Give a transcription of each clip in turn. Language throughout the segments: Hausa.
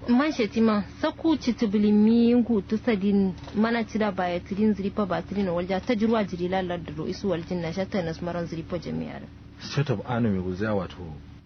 man shetima saku citibulimi hutu sadin mana cida baya tirin ziripa ba tirin walja ta jirwa jiri lalar da ro isu waljin na shatta nas maran ziripa jami'ar set of anu mai guza wato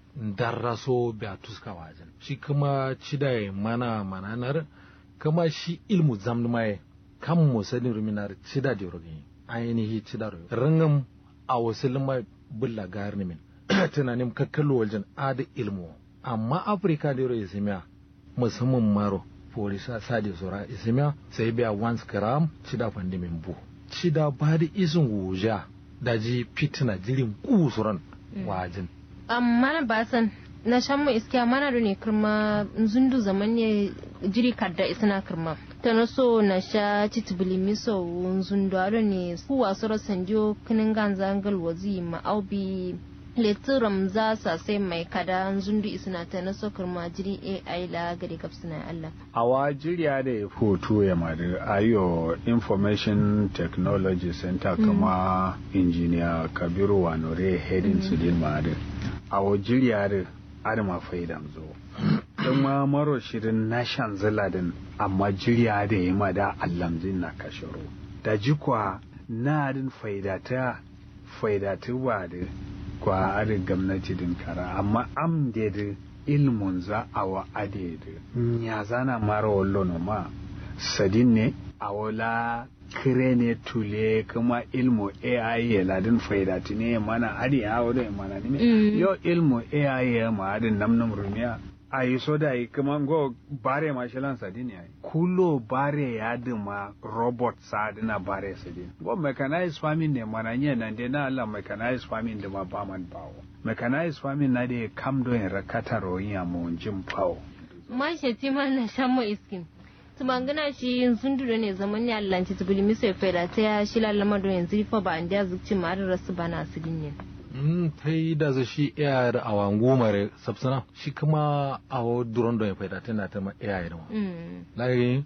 darraso ba tuska wajen shi kuma cida ya mana mananar kama shi ilmu zamni mai kan mu sadin ruminar cida da rogi ainihi cida rogi rangam a wasu lima bulla garni min tunanin kakkallo wajen ada ilmu amma afirka da yaro isimiya musamman maro polisa sadi sura isimiya sai biya once gram cida fandi min bu cida ba da isin wuja da ji fitina jirin kusuran wajen amma ba san na shan mu iskiya mana da ne kirma zundu zaman ne jiri kadda isna kirma ta na so na sha citibili miso zundu ado ne ku wasu rasan jo kinin ganza angal wazi ma'aubi letiram za sa sai mai kada zundu isna ta na so kirma jiri ai la gari kapsina Allah awa jiriya da ya foto ya madu ayo information technology center kuma engineer kabiru wanore heading su din madu awo jiriya da adama faidam zo don ma maro shirin na shan ziladin amma jiriya da ya mada allamzin na kashiro da jikwa na adin faidata faidata ba da kwa adin gwamnati din kara amma am da da ilmun za a wa ade da ya zana mara wallo ma sadin ne a wala kire ne tule kuma ilmu AI ya ladin faidati ne mana adi ya wado ya mana ne yo ilmu AI ya ma adin namnum rumiya a yi so da yi kuma go bare ma shilan sadin ya kulo bare ya dima robot sa dina bare sadin go mechanized farming ne mana nye nan de na Allah mechanized farming da ma ba man bawo mechanized farming na de kam do in rakata royin ya mu jin pawo man shetima na shan mu iskin tumangana shi sun dure ne zaman ne Allah ci tubuli mi sai fera ta ya shi lalama do yanzu fa ba an da zuci ma da rasu bana su dinne mm tai da za shi iya da awan gomare sabsana shi kuma awo duron do ya faida tana ta ma iya da mm lai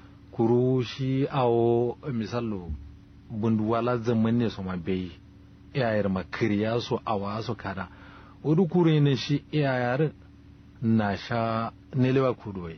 kuru shi awo misalo bunduwala zaman ne so ma bai iya da makiriya so awa so kada wadu kure ne shi iya na sha nelewa kudoye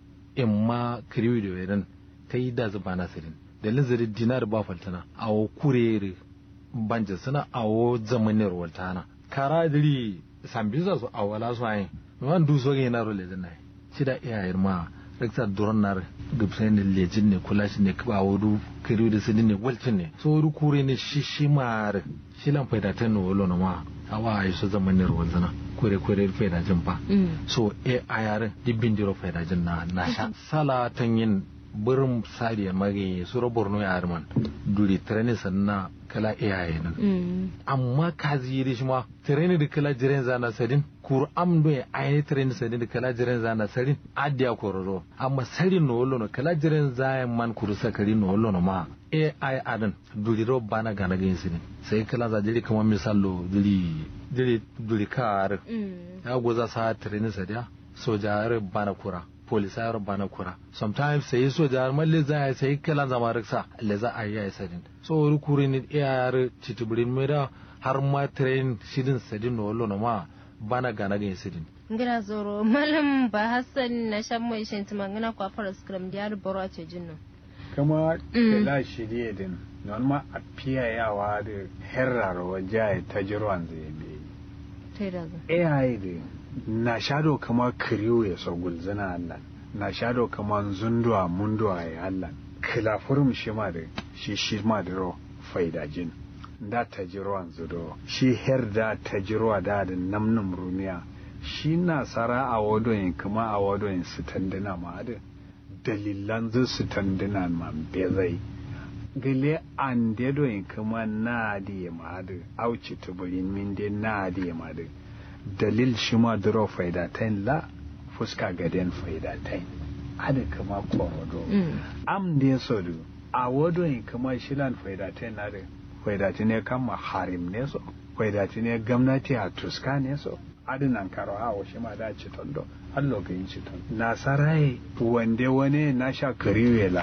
in ma kiriwi da wedan ta yi da zuba nasirin da linzari dinar ba faltana a wo kurere banja suna a wo zamanin waltana kara diri sambiza su a wala su ayin man du so yana role da nai shi da iyayen ma rekta duron nar gubsai ne lejin ne kula shi ne ba wudu kiriwi da sidin ne walcin ne so wudu kure ne shi shi ma shi lan faida ta no wolo ma awa ayi so zamanin waltana kure kure faida jin ba so e ayar dibbin diro faida jin na na sha sala tan yin burin sariya mage suro borno ya arman duri treni sanna kala iyaye nan amma kazi yi shi ma treni da kala jiren zana sadin kur am do ya ayi treni sadin da kala jiren zana sadin adiya kororo amma sarin no wollo no kala jiren zayan man kuru sakari no wollo no ma e ay adan duri ro bana gana gin sinin sai kala za jiri kamar misalo duri duri duri kar ya goza sa treni sadiya soja bana kura polisayar bana kura sometimes sai soja malle za a sai kala zama riksa le za a yi sadin so wuri kuri ni iyar titubirin mai da har ma train shidin sadin no wallo ma bana gana ga sidin ngira zoro malam ba hassan na shan mai shin tumangana kwa fara scrum da yar baro a jinno kama kala shirye din non ma a fiyayawa da herrar waje ta jirwan zai bi tai da zo AI din na shado kama kiriyo ya so gulzana Allah na shado kama zunduwa munduwa ya Allah kilafurum shi ma da shi shi ma da ro faidajin da ta jiro an zudo shi her da ta jiro da da namnum rumiya shi na sara a wadoyin kuma a wadoyin su tandina ma da dalilan zu su tandina ma bezai gile an dedoyin kuma na da ma da auci tuburin min de na da ma da dalil shi ma duro faidatain la fuska gaden faidatain ada kama korodo am ne so du a wodo in kama shilan faidatain na da faidati ne kama harim ne so faidati ne gwamnati a tuska ne so adinan karo a wa shi ma da ci tondo allo ga yin ci tondo nasarai wande wane na sha kariwela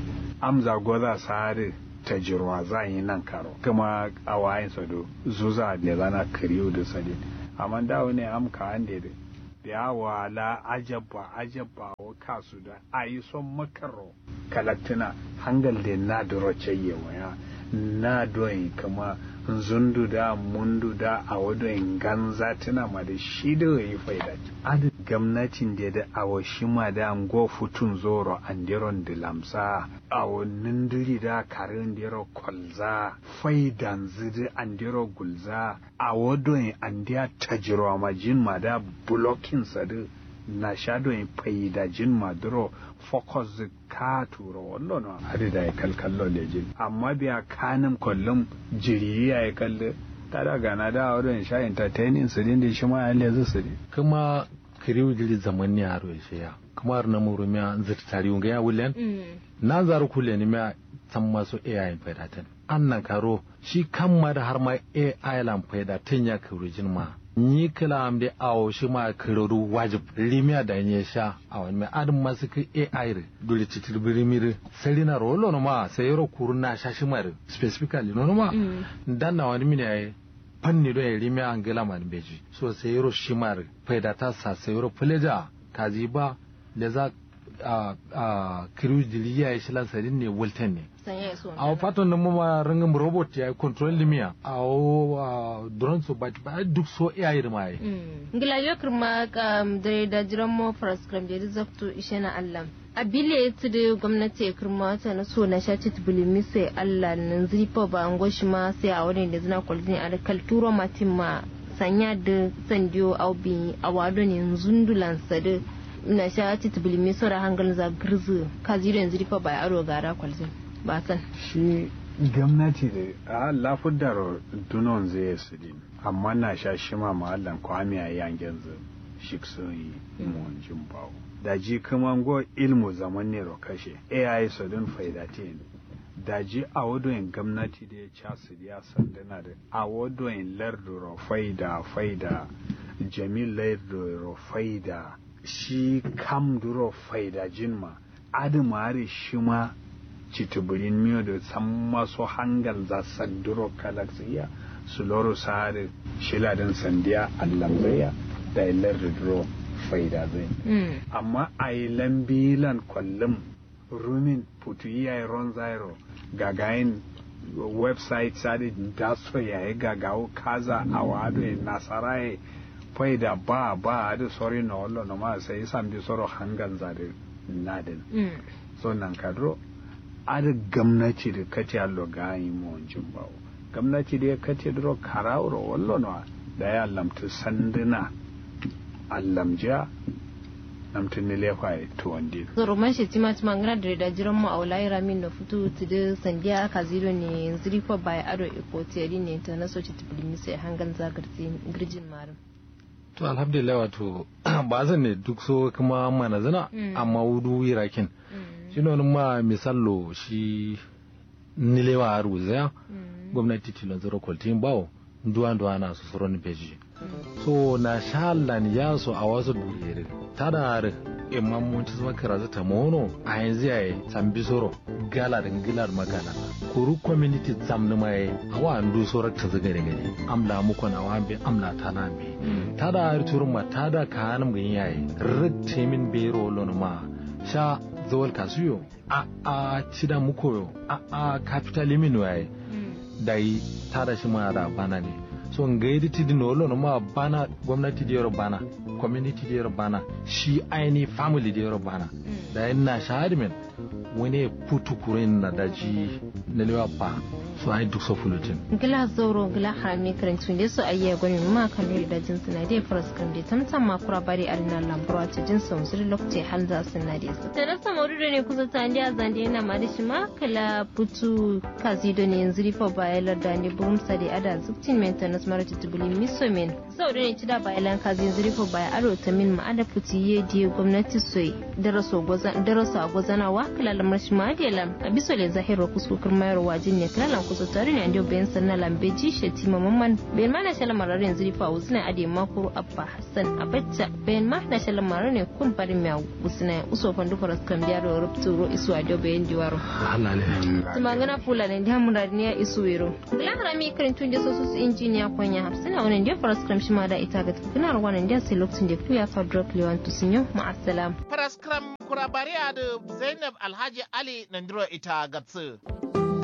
amza goza sare ta jirwa za yi nan karo kuma a wayin sado zuza da zana kariyo da sadin amma da wani am ka ande da da wala ajabba ajabba wa kasu da a yi son makaro kalatina hangal da na duro ceye waya na doyin kama zundu da mundu da a wadon ganza tuna ma da shi da yi faida adu gwamnatin da da awo shi ma da an go futun zoro an diron da lamsa awo nindiri da karin diro kolza faidan zidi an diro gulza a wadon an diya tajiro ma jin ma da blocking sadu na shadowin faida jin maduro focus ka turo wallo no hadi da ya kalkallo lejin amma biya kanin kullum jiri ya yi kalle ta da gana da wurin sha entertaining su din da shi ma ya lezu su din kuma kiriu jiri zaman ne haro ya ya kuma har na muru miya zata tari unga ya wulen na zaru kule ni miya san masu AI faidatan annan karo shi kan ma da har ma AI lan faidatan ya kuru jin ma ni kila am de awo shi ma kiroru wajib limiya da nye sha a wani mai adin masu ki AI re dole titir birimiri sari na rolo no ma sai yoro kuru na sha shi ma specifically no ma dan na wani mini ai fanni do ya limiya an gila man beji so sai yoro shi ma faida ta sa sai yoro fuleja kaji ba da za a a kiru diliya ya shi lan sadin ne wulten ne a fatan da mama rangin robot ya control limiya a drone so ba ba duk so iya yi ma yi ngila yo kirma kam dare da jiran mo faras kram da zakto ishe na Allah a bile ta da gwamnati ya kirma ta na so na shaci tubulimi sai Allah nan zifa ba an goshi ma sai a wani da zina kwalzini a kalturo matin ma sanya da sandiyo aubi a wado ne zundulan sadu na shaci tubulimi sau da hangal za girzu ka zira yanzu rifa ba ya aro gara kwalzini ba san shi gwamnati da a lafudar dunon zai su din amma na sha shi ma mahallan kwami a yangen zu shi sun yi mun jin bawo da ji kuma go ilmu zaman ne kashe ai su din faidatin da ji a wadoyin gwamnati da ya ca su ya sandana da a wadoyin larduro faida faida jamil larduro faida shi kam duro faida jinma adamare shi ma cituburin miyo da san maso hangal za sanduro kalaksiya su loro sare shiladin sandiya allamzaya da ilar duro faida zai amma a yi lambilan kwallon rumin putu iya ron zairo gagayin website sadi da so ya yi gagawo kaza a wado nasara ya faida ba ba da sori na wallo na ma sai san bi soro hangal zade nadin so nan kadro ada gamnati da kati allo gayi mo wancin bawo gamnati da kati dro karawro wallo no da ya lamtu sanduna allamja namtu ne lefa to wandi zoro man shi tima tima ngana da da jiran mu aulai ramin da futu tudu sandiya aka ziro ne ziri fa bai ado ikotiyari ne ta na soci tibulimi sai hangan zagarti girjin marin to alhamdulillah wato ba zan ne duk so kuma mana zina amma wudu irakin shi ne ma misallo shi nilewa a ruzaya gwamnati tilon zero kwaltin bawo duwa duwa na su suron beji so na shalan ya so a wasu duyere tada har imman mun ci zama kiraza ta mono a yanzu yayi sambi soro gala da gilar magana kuru community zamni mai awa andu soro ta zaga da gani amla muku na wambe amla ta na be tada har turma tada ka hanum gani yayi ritte min bero lon ma sha zawal kasuyo a a cida muku yo a a capital limin waye dai tada shi ma da bana ne so ngaidi tidi no lo no ma bana gwamnati da yaro bana community da yaro bana shi aini family da yaro bana da ina shahadi men wani putu kurin na daji na lewa pa so ai duk so fulutin gila zoro gila harami karantu ne so ayya gwani ma kan da jinsu na dai faras kan dai tamtam ma kura bari alina lambura ta jinsu musul lokaci hal za su na dai su da rasa maudu ne kusa ta ndi azande yana ma da shi ma kala putu kazi da ne yanzu rifa bayalar da ne burum sa da ada zuktin maintenance mara tutubuli miso men sau da ne ci da bayalan kazi yanzu rifa baya aro ta min ma ada puti ye die gwamnati soyi daraso gwazanawa kala lamar shi ma da lam a biso le zahiro kuskukar mayarwa jin ne kala kusa tare ne andio bayan sanna lambe ji sheti mamman bayan ma na shala mararin zurifa usna ade makuru abba hassan abacca bayan ma na shala mararin kun farin mai usna uso fandu faras kan biya da rubtu ro isu adio bayan diwaro Allah ne tumangana fula ne da murar ne isu wero lan rami karin tun da sosu injiniya konya hafsina wannan da faras kan shi ma da ita ga tukunar wannan da sai lokacin da kuya fa drop lewan tusinyo ma'assalam Paraskram kurabariya da Zainab Alhaji Ali Nandiro ita gatsu.